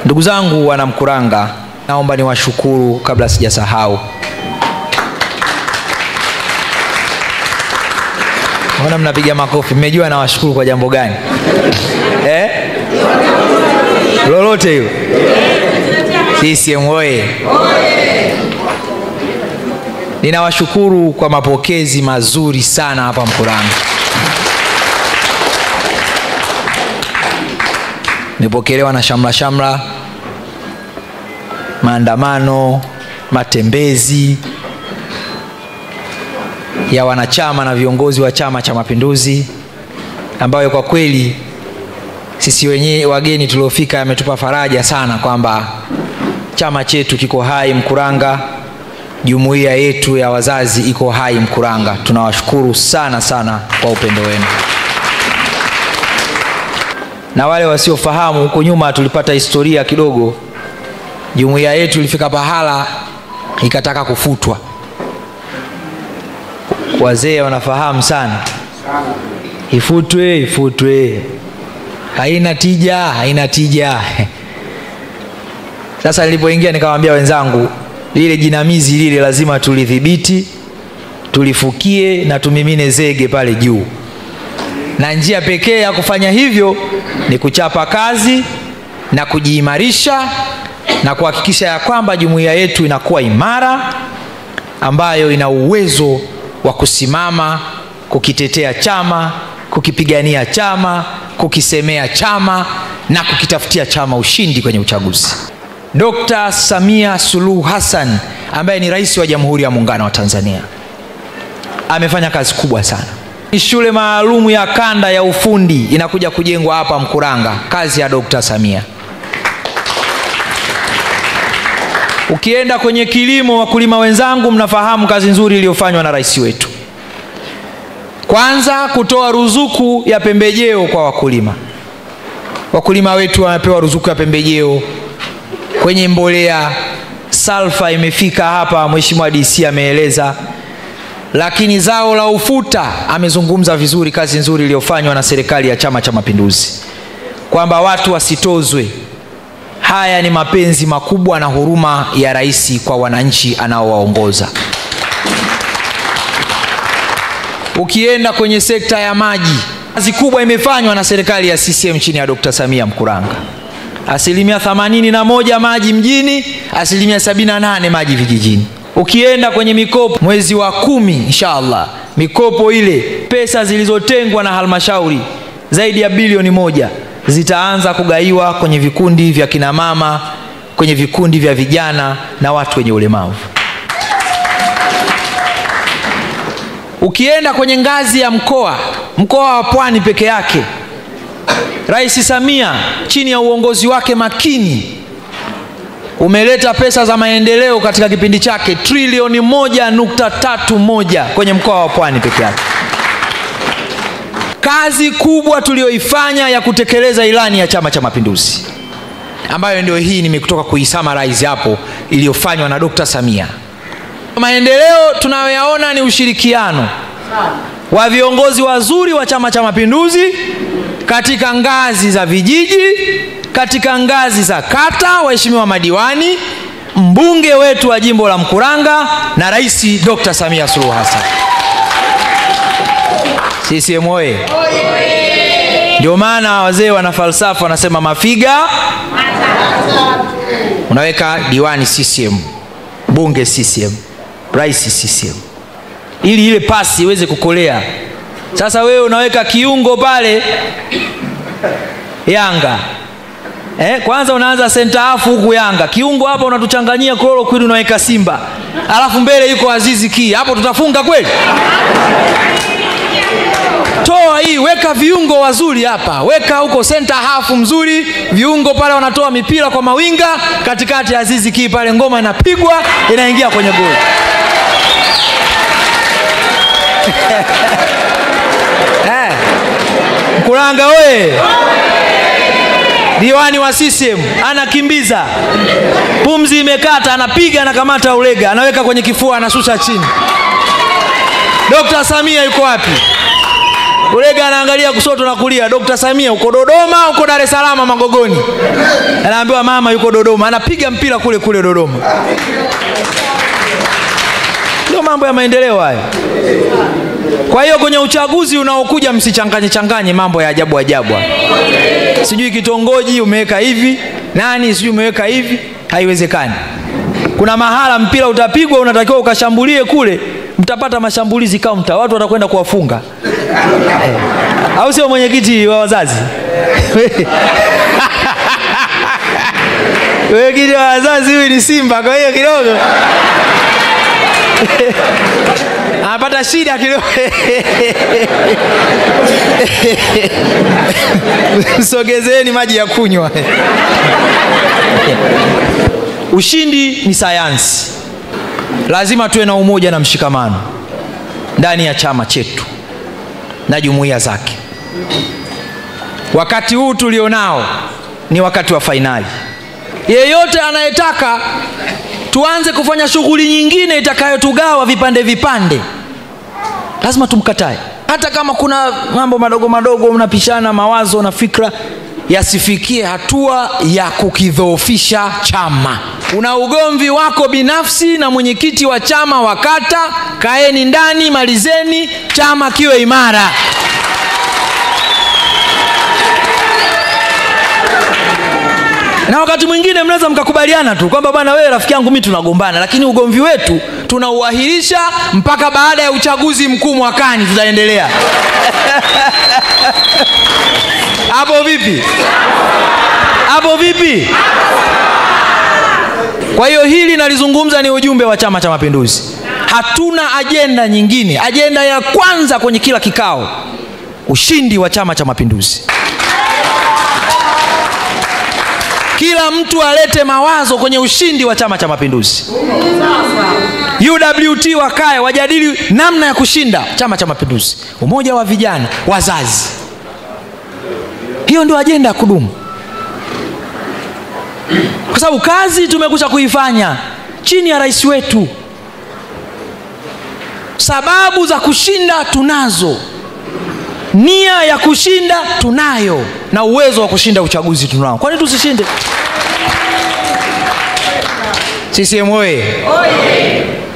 Ndugu zangu wanamkuranga, naomba niwashukuru kabla sijasahau. Mbona mnapiga makofi? Mmejua nawashukuru kwa jambo gani eh? lolote hilo. CCM oye! Ninawashukuru kwa mapokezi mazuri sana hapa Mkuranga. Nimepokelewa na shamla shamla, maandamano, matembezi ya wanachama na viongozi wa Chama cha Mapinduzi, ambayo kwa kweli sisi wenyewe wageni tuliofika yametupa faraja sana kwamba chama chetu kiko hai Mkuranga, jumuiya yetu ya wazazi iko hai Mkuranga. Tunawashukuru sana sana kwa upendo wenu. Na wale wasiofahamu, huko nyuma tulipata historia kidogo, jumuiya yetu ilifika pahala ikataka kufutwa. Wazee wanafahamu sana, ifutwe ifutwe, haina tija, haina tija. Sasa nilipoingia nikamwambia wenzangu, lile jinamizi lile lazima tulidhibiti, tulifukie na tumimine zege pale juu, na njia pekee ya kufanya hivyo ni kuchapa kazi na kujiimarisha na kuhakikisha ya kwamba jumuiya yetu inakuwa imara, ambayo ina uwezo wa kusimama kukitetea chama, kukipigania chama, kukisemea chama na kukitafutia chama ushindi kwenye uchaguzi. Dkt. Samia Suluhu Hassan ambaye ni rais wa Jamhuri ya Muungano wa Tanzania amefanya kazi kubwa sana. Shule maalum ya kanda ya ufundi inakuja kujengwa hapa Mkuranga, kazi ya Dkt. Samia. Ukienda kwenye kilimo, wakulima wenzangu, mnafahamu kazi nzuri iliyofanywa na rais wetu. Kwanza kutoa ruzuku ya pembejeo kwa wakulima. Wakulima wetu wamepewa ruzuku ya pembejeo kwenye mbolea, salfa imefika hapa, Mheshimiwa DC ameeleza. Lakini zao la ufuta amezungumza vizuri, kazi nzuri iliyofanywa na serikali ya Chama cha Mapinduzi, kwamba watu wasitozwe. Haya ni mapenzi makubwa na huruma ya rais kwa wananchi anaowaongoza. Ukienda kwenye sekta ya maji, kazi kubwa imefanywa na serikali ya CCM chini ya Dkt. Samia Mkuranga, asilimia 81 maji mjini, asilimia 78 maji vijijini. Ukienda kwenye mikopo, mwezi wa kumi inshallah, mikopo ile, pesa zilizotengwa na halmashauri zaidi ya bilioni moja zitaanza kugaiwa kwenye vikundi vya kinamama, kwenye vikundi vya vijana na watu wenye ulemavu. Ukienda kwenye ngazi ya mkoa, mkoa wa Pwani peke yake, Rais Samia chini ya uongozi wake makini umeleta pesa za maendeleo katika kipindi chake trilioni moja nukta tatu moja kwenye mkoa wa Pwani peke yake. Kazi kubwa tuliyoifanya ya kutekeleza ilani ya Chama cha Mapinduzi ambayo ndio hii nimekutoka kuisummarize hapo, iliyofanywa na Dkt. Samia. Maendeleo tunayoyaona ni ushirikiano wa viongozi wazuri wa Chama cha Mapinduzi katika ngazi za vijiji, katika ngazi za kata, waheshimiwa madiwani, mbunge wetu wa jimbo la Mkuranga na Rais Dkt. Samia Suluhu Hassan. CCM oye! Ndio maana wazee wana falsafa wanasema, mafiga unaweka diwani CCM, bunge CCM, rais CCM, ili ile pasi iweze kukolea. Sasa wewe unaweka kiungo pale Yanga eh, kwanza unaanza senta hafu huku Yanga, kiungo hapa unatuchanganyia chloroquine, unaweka Simba, alafu mbele yuko Azizi Ki, hapo tutafunga kweli? Toa hii, weka viungo wazuri hapa, weka huko center half mzuri, viungo pale wanatoa mipira kwa mawinga, katikati ya Azizi Ki pale, ngoma inapigwa inaingia kwenye goli. Eh, Mkuranga we diwani wa CCM anakimbiza, pumzi imekata, anapiga, anakamata ulega, anaweka kwenye kifua, anashusha chini. Dkt. Samia yuko wapi? ulega anaangalia kusoto na kulia dokta samia uko dodoma uko dar es salaam magogoni anaambiwa mama yuko dodoma anapiga mpira kule kule dodoma ndio mambo ya maendeleo hayo kwa hiyo kwenye uchaguzi unaokuja msichanganye changanye mambo ya ajabu ajabu sijui kitongoji umeweka hivi nani sijui umeweka hivi haiwezekani kuna mahala mpira utapigwa unatakiwa ukashambulie kule mtapata mashambulizi kaunta watu watakwenda kuwafunga eh. au sio mwenyekiti wa wazazi mwenyekiti wa wazazi huyu ni simba kwa hiyo kidogo anapata shida kidogo msogezeni maji ya kunywa ushindi ni sayansi lazima tuwe na umoja na mshikamano ndani ya chama chetu na jumuiya zake wakati huu tulionao ni wakati wa fainali yeyote anayetaka tuanze kufanya shughuli nyingine itakayotugawa vipande vipande lazima tumkatae hata kama kuna mambo madogo madogo mnapishana mawazo na fikra yasifikie hatua ya kukidhoofisha chama una ugomvi wako binafsi na mwenyekiti wa chama wa kata kaeni ndani malizeni chama kiwe imara na wakati mwingine mnaweza mkakubaliana tu kwamba bwana wewe rafiki yangu mi tunagombana lakini ugomvi wetu tunauahirisha mpaka baada ya uchaguzi mkuu mwakani tutaendelea hapo vipi hapo vipi kwa hiyo hili nalizungumza ni ujumbe wa chama cha mapinduzi hatuna ajenda nyingine ajenda ya kwanza kwenye kila kikao ushindi wa chama cha mapinduzi kila mtu alete mawazo kwenye ushindi wa chama cha mapinduzi uwt wakae wajadili namna ya kushinda chama cha mapinduzi umoja wa vijana wazazi hiyo ndio ajenda ya kudumu kwa sababu kazi tumekusha kuifanya chini ya rais wetu sababu za kushinda tunazo nia ya kushinda tunayo na uwezo wa kushinda uchaguzi tunao kwani tusishinde ccm oye